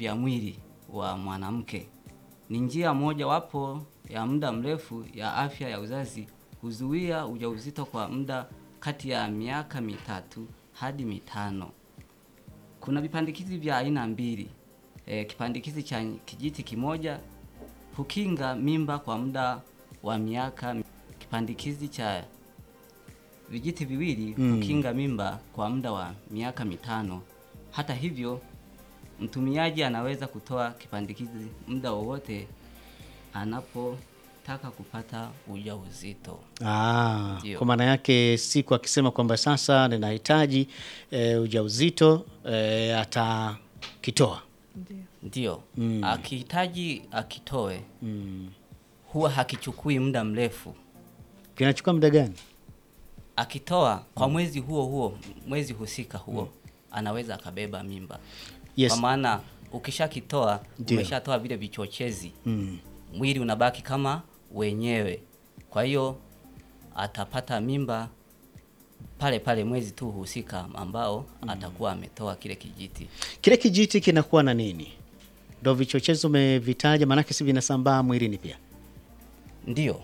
vya mwili wa mwanamke. Ni njia mojawapo ya muda mrefu ya afya ya uzazi, huzuia ujauzito kwa muda kati ya miaka mitatu hadi mitano. Kuna vipandikizi vya aina mbili. E, kipandikizi cha kijiti kimoja hukinga mimba kwa muda wa miaka. Kipandikizi cha vijiti viwili hukinga mimba kwa muda wa miaka mitano. Hata hivyo, mtumiaji anaweza kutoa kipandikizi muda wowote anapotaka kupata ujauzito. Ah, Ndio. kwa maana yake siku akisema kwamba sasa ninahitaji e, ujauzito e, atakitoa. Ndio. Ndio. Akihitaji akitoe, Mm. huwa hakichukui muda mrefu. Kinachukua muda gani? Akitoa kwa mwezi huo huo, mwezi husika huo, anaweza akabeba mimba. Yes. Kwa maana ukishakitoa Ndio. umeshatoa vile vichochezi, Mm. mwili unabaki kama wenyewe. Kwa hiyo atapata mimba pale pale mwezi tu husika ambao atakuwa ametoa kile kijiti. Kile kijiti kinakuwa na nini? Ndo vichochezi umevitaja, maanake si vinasambaa mwilini pia. Ndio.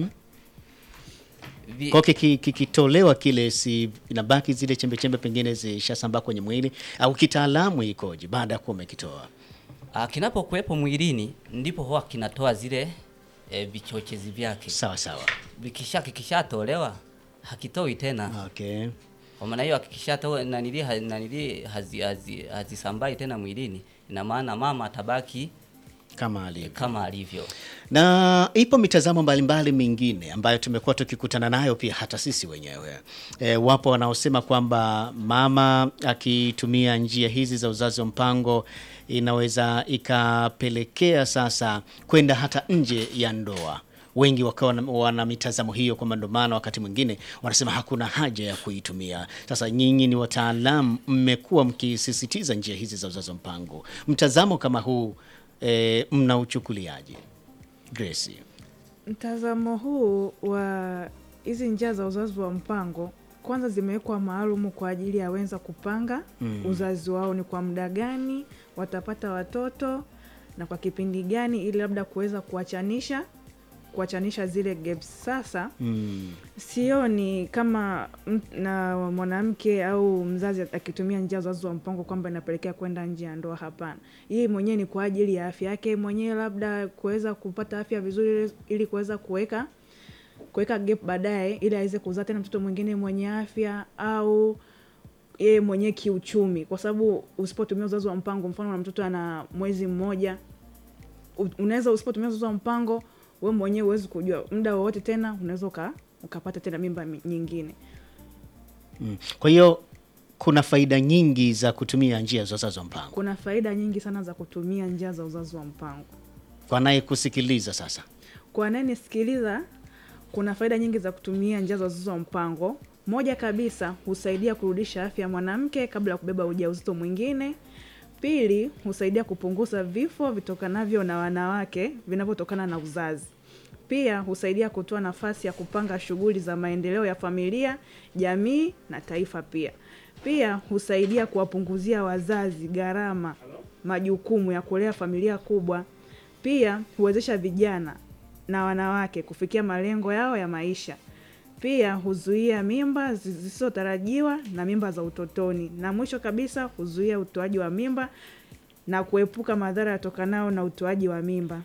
Vi- Kwa hiyo kiki- kikitolewa kile, si inabaki zile chembe chembe pengine zishasambaa kwenye mwili, au kitaalamu ikoje baada ya kuwa umekitoa? Ah, kinapokuwepo mwilini ndipo huwa kinatoa zile e, vichochezi vyake. Sawa sawa, Vikisha kikishatolewa hakitoi tena. okay. Kwa maana hiyo kikishatoa nanili ha- nanili hazi, hazi, hazisambai tena mwilini, ina maana mama atabaki Kama alivyo. kama alivyo. na ipo mitazamo mbalimbali mingine ambayo tumekuwa tukikutana nayo pia hata sisi wenyewe. E, wapo wanaosema kwamba mama akitumia njia hizi za uzazi wa mpango inaweza ikapelekea sasa kwenda hata nje ya ndoa. Wengi wakawa wana- wana mitazamo hiyo, kwamba ndo maana wakati mwingine wanasema hakuna haja ya kuitumia. Sasa nyinyi ni wataalamu, mmekuwa mkisisitiza njia hizi za uzazi wa mpango, mtazamo kama huu e, mnauchukuliaje? Grace. Mtazamo huu wa hizi njia za uzazi wa mpango kwanza zimewekwa maalumu kwa ajili ya wenza kupanga uzazi wao ni kwa muda gani watapata watoto na kwa kipindi gani, ili labda kuweza kuachanisha kuachanisha zile gaps. Sasa Mm. sioni kama m- na mwanamke au mzazi akitumia njia za uzazi wa mpango kwamba inapelekea kwenda nje ya ndoa. Hapana, hii mwenyewe ni kwa ajili ya afya yake mwenyewe, labda kuweza kupata afya vizuri, ili- ili kuweza kuweka kuweka gap baadaye, ili aweze kuzaa tena mtoto mwingine mwenye afya, au yeye mwenyewe kiuchumi, kwa sababu usipotumia uzazi wa mpango, mfano na mtoto ana mwezi mmoja, u- unaweza usipotumia uzazi wa mpango we mwenyewe huwezi kujua muda wowote tena unaweza uka, ukapata tena mimba mi- nyingine. Mm. Kwa hiyo kuna faida nyingi za kutumia njia za uzazi wa mpango. Kuna faida nyingi sana za kutumia njia za uzazi wa mpango. Kwa naye kusikiliza sasa, Kwa anayenisikiliza, kuna faida nyingi za kutumia njia za uzazi wa mpango. Moja kabisa, husaidia kurudisha afya ya mwanamke kabla ya kubeba ujauzito mwingine. Pili, husaidia kupunguza vifo vitokanavyo na wanawake vinavyotokana na uzazi. Pia husaidia kutoa nafasi ya kupanga shughuli za maendeleo ya familia, jamii na taifa. Pia pia husaidia kuwapunguzia wazazi gharama, majukumu ya kulea familia kubwa. Pia huwezesha vijana na wanawake kufikia malengo yao ya maisha. Pia huzuia mimba zi- zisizotarajiwa na mimba za utotoni, na mwisho kabisa huzuia utoaji wa mimba na kuepuka madhara yatokanayo na utoaji wa mimba.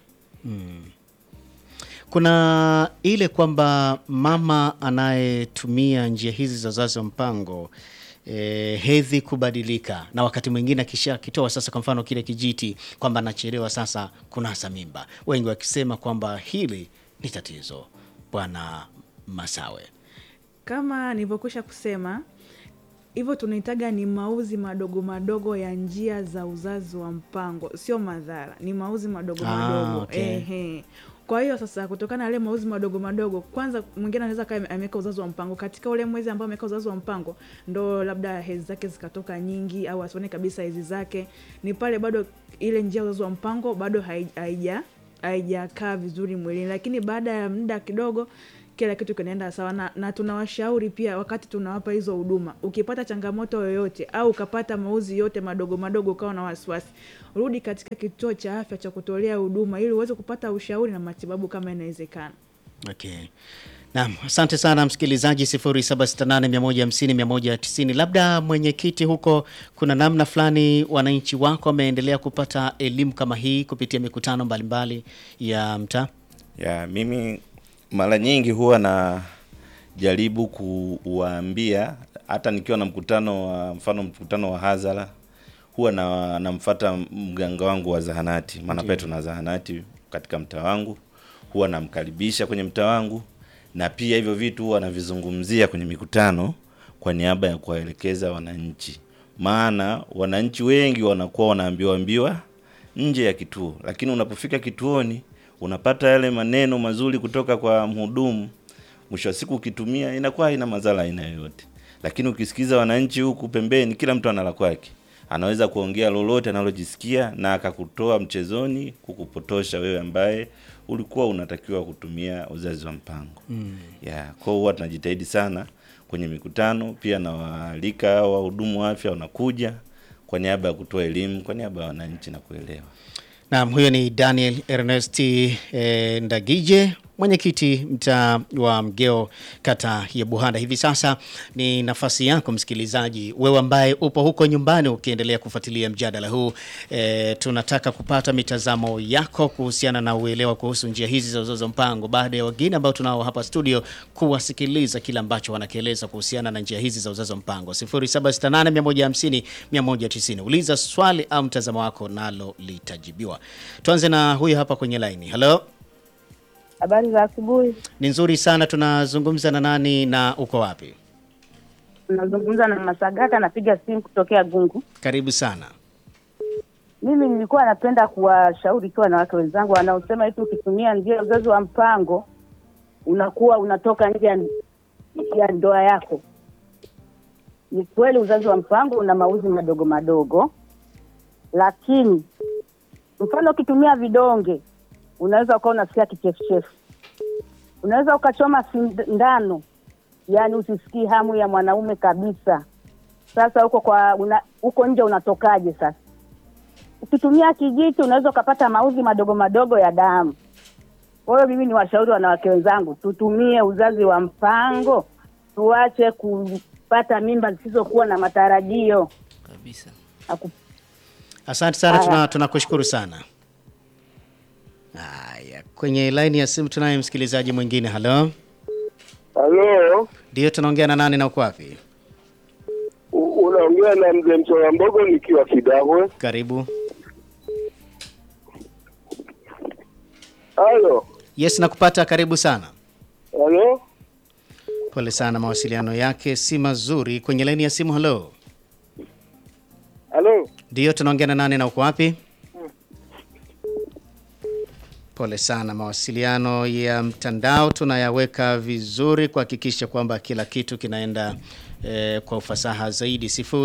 kuna ile kwamba mama anayetumia njia hizi za uzazi wa mpango e, hedhi kubadilika, na wakati mwingine akisha kitoa sasa, kwa mfano kile kijiti, kwamba anachelewa sasa kunasa mimba, wengi wakisema kwamba hili ni tatizo. Bwana Masawe, Kama nilivyokwisha kusema hivyo, tunahitaga ni mauzi madogo madogo ya njia za uzazi wa mpango, sio madhara, ni mauzi madogo Ah, madogo okay. ehe. Kwa hiyo sasa, kutokana na yale mauzi madogo madogo, kwanza mwingine anaweza kaa ameweka uzazi wa mpango katika ule mwezi ambao ameweka uzazi wa mpango, ndo labda hedhi zake zikatoka nyingi, au asione kabisa hedhi zake, ni pale bado ile njia ya uzazi wa mpango bado hai- haija haijakaa vizuri mwilini, lakini baada ya muda kidogo kila kitu kinaenda sawa na, na tunawashauri pia wakati tunawapa hizo huduma ukipata changamoto yoyote au ukapata mauzi yote madogo madogo ukawa na wasiwasi rudi katika kituo cha afya cha kutolea huduma ili uweze kupata ushauri na matibabu kama inawezekana Okay. Naam, asante sana msikilizaji 0768150190. Labda mwenyekiti, huko kuna namna fulani wananchi wako wameendelea kupata elimu kama hii kupitia mikutano mbalimbali ya mtaa? ya mimi mara nyingi huwa na jaribu kuwaambia hata nikiwa na mkutano wa mfano mkutano wa hadhara huwa na namfuata mganga wangu wa zahanati maana pia tuna zahanati katika mtaa wangu huwa namkaribisha kwenye mtaa wangu na pia hivyo vitu huwa navizungumzia kwenye mikutano kwa niaba ya kuwaelekeza wananchi maana wananchi wengi wanakuwa wanaambiwa ambiwa nje ya kituo lakini unapofika kituoni unapata yale maneno mazuri kutoka kwa mhudumu mwisho wa siku ukitumia inakuwa haina madhara aina yoyote lakini ukisikiza wananchi huku pembeni kila mtu ana la kwake anaweza kuongea lolote analojisikia na akakutoa mchezoni kukupotosha wewe ambaye ulikuwa unatakiwa kutumia uzazi wa mpango mm. yeah, kwao huwa tunajitahidi sana kwenye mikutano pia nawaalika wahudumu wa afya wanakuja kwa niaba ya kutoa elimu kwa niaba ya wananchi na kuelewa Naam, huyo ni Daniel Ernest eh, Ndagije mwenyekiti mtaa wa Mgeo kata ya Buhanda. Hivi sasa ni nafasi yako msikilizaji, wewe ambaye upo huko nyumbani ukiendelea kufuatilia mjadala huu e, tunataka kupata mitazamo yako kuhusiana na uelewa kuhusu njia hizi za uzazi wa mpango, baada ya wageni ambao tunao hapa studio kuwasikiliza kile ambacho wanakieleza kuhusiana na njia hizi za uzazi wa mpango. 0768150190 uliza swali au mtazamo wako nalo litajibiwa. Tuanze na huyu hapa kwenye laini. Hello. Habari za asubuhi. Ni nzuri sana. Tunazungumza na nani na uko wapi? Nazungumza na Masagata, napiga simu kutokea Gungu. Karibu sana. Mimi nilikuwa napenda kuwashauri ikiwa na watu wenzangu wanaosema eti ukitumia njia ya uzazi wa mpango unakuwa unatoka nje ya, ya ndoa yako. Ni kweli uzazi wa mpango una mauzi madogo madogo, lakini mfano ukitumia vidonge unaweza ukawa unasikia kichefuchefu, unaweza ukachoma sindano, yaani usisikii hamu ya mwanaume kabisa. Sasa huko kwa una, huko nje unatokaje sasa? Ukitumia kijiti unaweza ukapata mauzi madogo madogo ya damu. Kwa hiyo mimi ni washauri wanawake wenzangu, tutumie uzazi wa mpango, tuache kupata mimba zisizokuwa na matarajio. kabisa. Aku- Asante sana, Haya. tuna tunakushukuru sana. Haya, kwenye laini ya simu tunaye msikilizaji mwingine. Halo, Halo, ndio tunaongea na nani na uko wapi? u- unaongea na mzee Msola Mbogo nikiwa Kidahwe. Karibu. Halo, Yes, nakupata. Karibu sana. halo, Pole sana, mawasiliano yake si mazuri. Kwenye laini ya simu. Halo, halo. ndio tunaongea na nani na uko wapi? Pole sana, mawasiliano ya mtandao tunayaweka vizuri kuhakikisha kwamba kila kitu kinaenda eh, kwa ufasaha zaidi.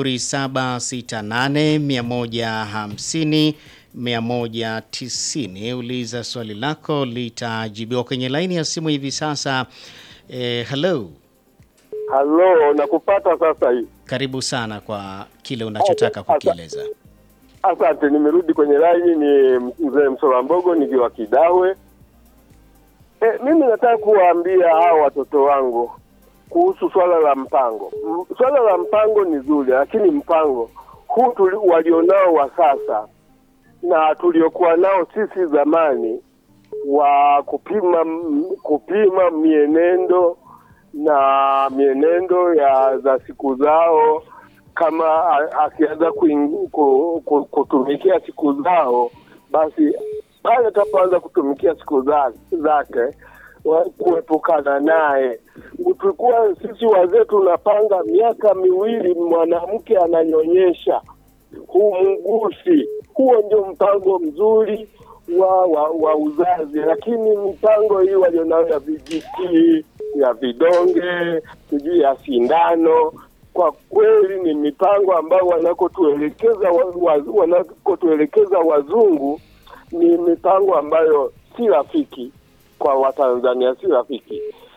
0768 150 190. Uliza swali lako litajibiwa kwenye laini ya simu hivi sasa. Eh, hello, Halo, nakupata sasa hii. karibu sana kwa kile unachotaka kukieleza. Asante, nimerudi kwenye laini. Ni mzee Msola Mbogo nikiwa Kidahwe. E, mimi nataka kuwaambia hao watoto wangu kuhusu swala la mpango. M- Swala la mpango ni zuri, lakini mpango huu tuli, walionao wa sasa na tuliokuwa nao sisi zamani wa kupima m- kupima mienendo na mienendo ya za siku zao kama a- akianza kuing- ku- ku- kutumikia siku zao basi pale atapoanza kutumikia siku za- zake wa- kuepukana naye tulikuwa sisi wazee tunapanga miaka miwili mwanamke ananyonyesha huu mgusi huo ndio mpango mzuri wa, wa, wa uzazi, lakini mipango hii walionayo ya vijiti ya vidonge sijui ya sindano, kwa kweli ni mipango ambayo wanakotuelekeza wa, wa, wanakotuelekeza wazungu ni mipango ambayo si rafiki kwa Watanzania, si rafiki.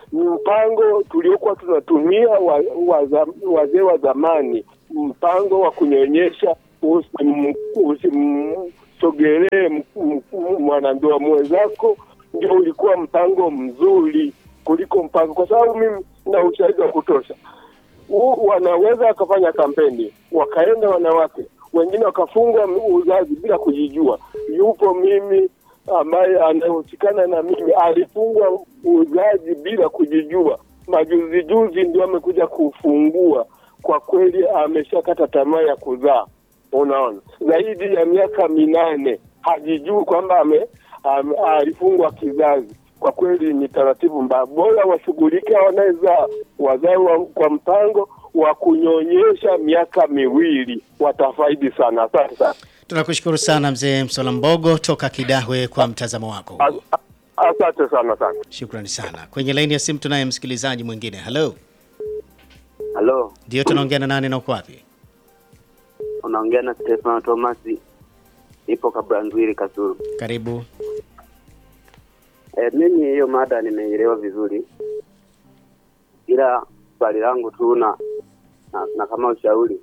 ni mpango tuliokuwa tunatumia wa, wa, za- wazee wa zamani, mpango wa kunyonyesha, usim- usimsogelee m- m- mwanandoa mwenzako, ndio ulikuwa mpango mzuri kuliko mpango, kwa sababu mimi na ushahidi wa kutosha U- wanaweza wakafanya kampeni wakaenda wanawake wengine wakafungwa m- uzazi bila kujijua. Yupo mimi ambaye anayehusikana na mimi alifungwa uzazi bila kujijua, majuzi juzi ndio amekuja kufungua. Kwa kweli ameshakata tamaa ya kuzaa, unaona, zaidi ya miaka minane hajijui kwamba ame, ame, alifungwa kizazi. Kwa kweli ni taratibu mbaya, bora washughulike wanawezaa wazae wa, kwa mpango wa kunyonyesha miaka miwili, watafaidi sana. Asante sana. Tunakushukuru sana mzee Msola Mbogo toka Kidahwe kwa mtazamo wako. As- a- Asante sana sana. Shukrani sana. Kwenye laini ya simu tunaye msikilizaji mwingine. Halo, Halo, ndio tunaongea na nani na uko wapi? unaongea na Stefano Thomas, ipo Kabranzwili Kasulu. Karibu. E, mimi hiyo mada nimeielewa vizuri, ila swali langu tu na, na, na kama ushauri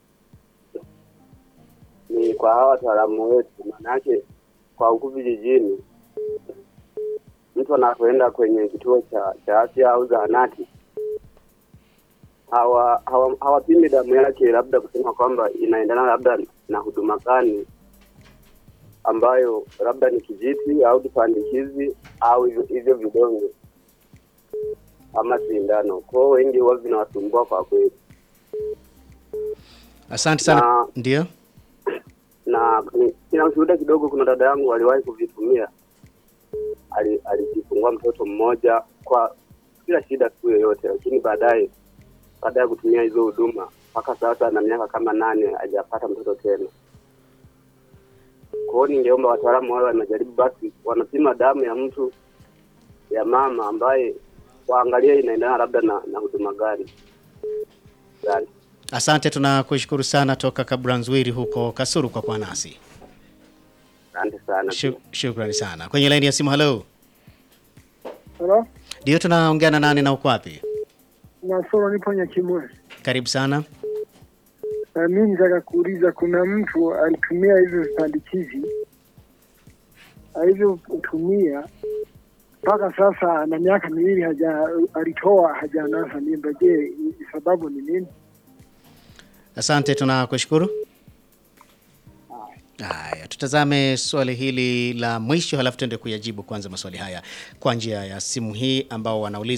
ni kwa hawa wataalamu wetu, maana yake kwa huku vijijini, mtu anapoenda kwenye kituo cha, cha afya au zahanati hawa hawa- hawapimi damu yake, labda kusema kwamba inaendana labda na huduma gani ambayo labda ni kijiti au kipandikizi au hivyo hivyo vidonge ama sindano. Kwao wengi huwa vinawasumbua kwa kweli, Asante sana. Na- Ndio. na ni- sina ushuhuda kidogo. Kuna dada yangu aliwahi kuvitumia, Ali- alijifungua mtoto mmoja kwa bila shida siku yoyote, lakini baadaye baada ya kutumia hizo huduma mpaka sasa na miaka kama nane hajapata mtoto tena. Kwa hiyo ningeomba wataalamu wale wanajaribu basi, wanapima damu ya mtu ya mama ambaye waangalie inaendana labda na, na huduma gani. Asante. Asante, tunakushukuru sana toka Kabranzwiri huko Kasuru kwa kuwa nasi. Asante sana. Shu- Shukrani sana. Kwenye laini ya simu, halo. Halo, Ndio tunaongea na nani na uko wapi? Nasoro nipo Nyakimwe. Karibu sana. Na mimi nataka kuuliza, kuna mtu alitumia hivyo vipandikizi alivyotumia mpaka sasa ana miaka miwili haja alitoa hajanasa mimba. Je, sababu ni nini? Asante, tunakushukuru. Haya, tutazame swali hili la mwisho halafu tuende kuyajibu kwanza maswali haya kwa njia ya simu hii ambao wanauliza